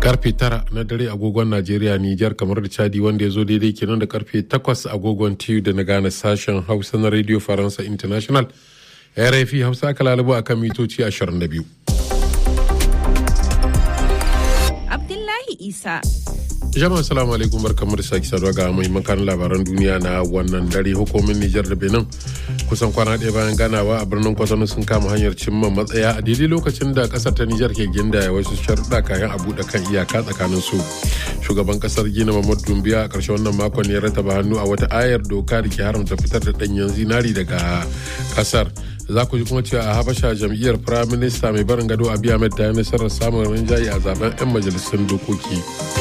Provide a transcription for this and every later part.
karfe tara na dare agogon najeriya nijar kamar da chadi wanda ya zo daidai kenan da karfe takwas agogon tiyu da na gane sashen hausa na radio faransa international rfi hausa aka lalubu akan mitoci 22 abdullahi isa jama'a salamu alaikum barkamu da sake saduwa ga muhimman kan labaran duniya na wannan dare hukumin nijar da benin kusan kwana ɗaya bayan ganawa a birnin kwatano sun kama hanyar cimma matsaya a daidai lokacin da kasar ta nijar ke gindaya wasu sharuɗa kayan a buɗe kan iyaka tsakanin su shugaban kasar gina mamad dumbiya a ƙarshen wannan makon ya rataba hannu a wata ayar doka da ke haramta fitar da ɗanyen zinari daga kasar za ku ji kuma cewa a habasha jam'iyyar prime minister mai barin gado abiy ahmed ta yi nasarar samun rinjaye a zaben 'yan majalisun dokoki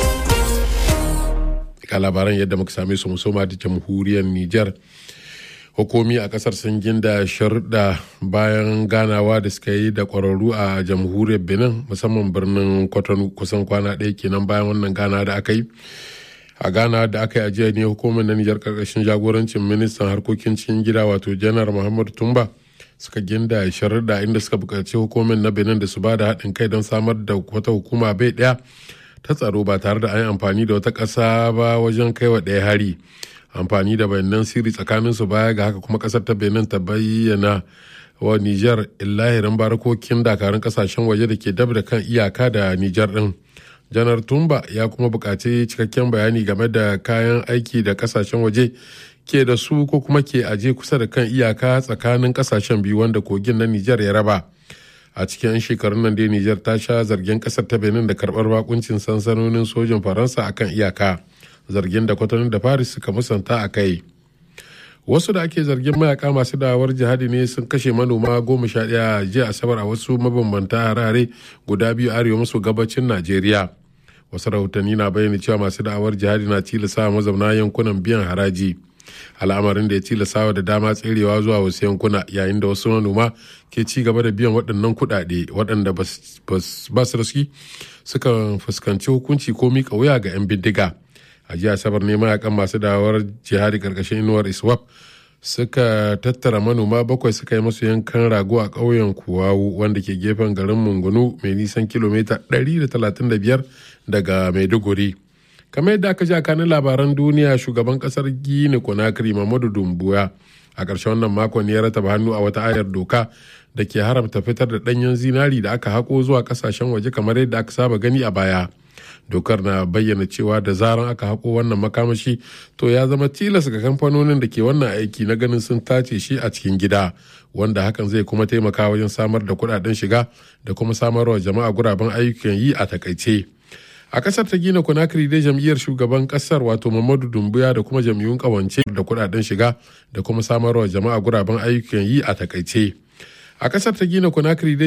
ga labaran yadda muka same su musoma da jamhuriyar Nijar. Hukumi a kasar sun ginda sharuɗa bayan ganawa da suka yi da ƙwararru a jamhuriyar Benin musamman birnin Kwatano kusan kwana ɗaya kenan bayan wannan gana da aka yi. A gana da aka yi ajiya ne hukumar na Nijar ƙarƙashin jagorancin ministan harkokin cikin gida wato janar Muhammadu Tumba suka ginda sharuɗa inda suka buƙaci hukumar na Benin da su ba da haɗin kai don samar da wata hukuma bai ɗaya ta tsaro ba tare da an yi amfani da wata ƙasa ba wajen kaiwa ɗaya hari amfani da bayanan sirri tsakanin su baya ga haka kuma ƙasar ta benin ta bayyana wa niger illahirin barakokin dakarun ƙasashen waje da ke dab da kan iyaka da niger ɗin janar tumba ya kuma buƙaci cikakken bayani game da kayan aiki da ƙasashen waje ke da su ko kuma ke aje kusa da kan iyaka tsakanin ƙasashen biyu wanda kogin na niger ya raba a cikin 'yan shekarun nan dai Nijar ta sha zargin kasar ta Benin da karbar bakuncin sansanonin sojin Faransa akan iyaka zargin da kwatanin da Paris suka musanta a kai. Wasu da ake zargin mayaka masu dawar jihadi ne sun kashe manoma goma sha ɗaya jiya asabar a wasu mabambanta harare guda biyu arewa maso gabacin Najeriya. Wasu rahotanni na bayyana cewa masu da'awar jihadi na tilasa mazauna yankunan biyan haraji. al'amarin da ya tilasawa da dama tserewa zuwa wasu yankuna yayin da wasu manoma ke ci gaba da biyan waɗannan kuɗaɗe waɗanda ba su raski suka fuskanci hukunci ko mika wuya ga 'yan bindiga a jiya asabar ne mayakan masu dawar jihadi karkashin inuwar iswap suka tattara manoma bakwai suka yi masu yankan rago a ƙauyen kuwawu wanda ke gefen garin mungunu mai nisan kilomita 135 daga maiduguri kamar yadda aka ji a kanin labaran duniya shugaban kasar gini konakiri mamadu dumbuya a ƙarshen wannan makon ya rataba hannu a wata ayar doka da ke haramta fitar da ɗanyen zinari da aka haƙo zuwa ƙasashen waje kamar yadda aka saba gani a baya dokar na bayyana cewa da zaran aka haƙo wannan makamashi to ya zama tilas ga kamfanonin da ke wannan aiki na ganin sun tace shi a cikin gida wanda hakan zai kuma taimaka wajen samar da kuɗaɗen shiga da kuma samarwa jama'a guraben ayyukan yi a takaice. a kasar ta gina konakiri dai jam'iyyar shugaban kasar wato mamadu dumbuya da kuma jam'iyyun kawance da kudaden shiga da kuma samarwa jama'a guraben ayyukan yi a takaice a kasar ta gina konakiri dai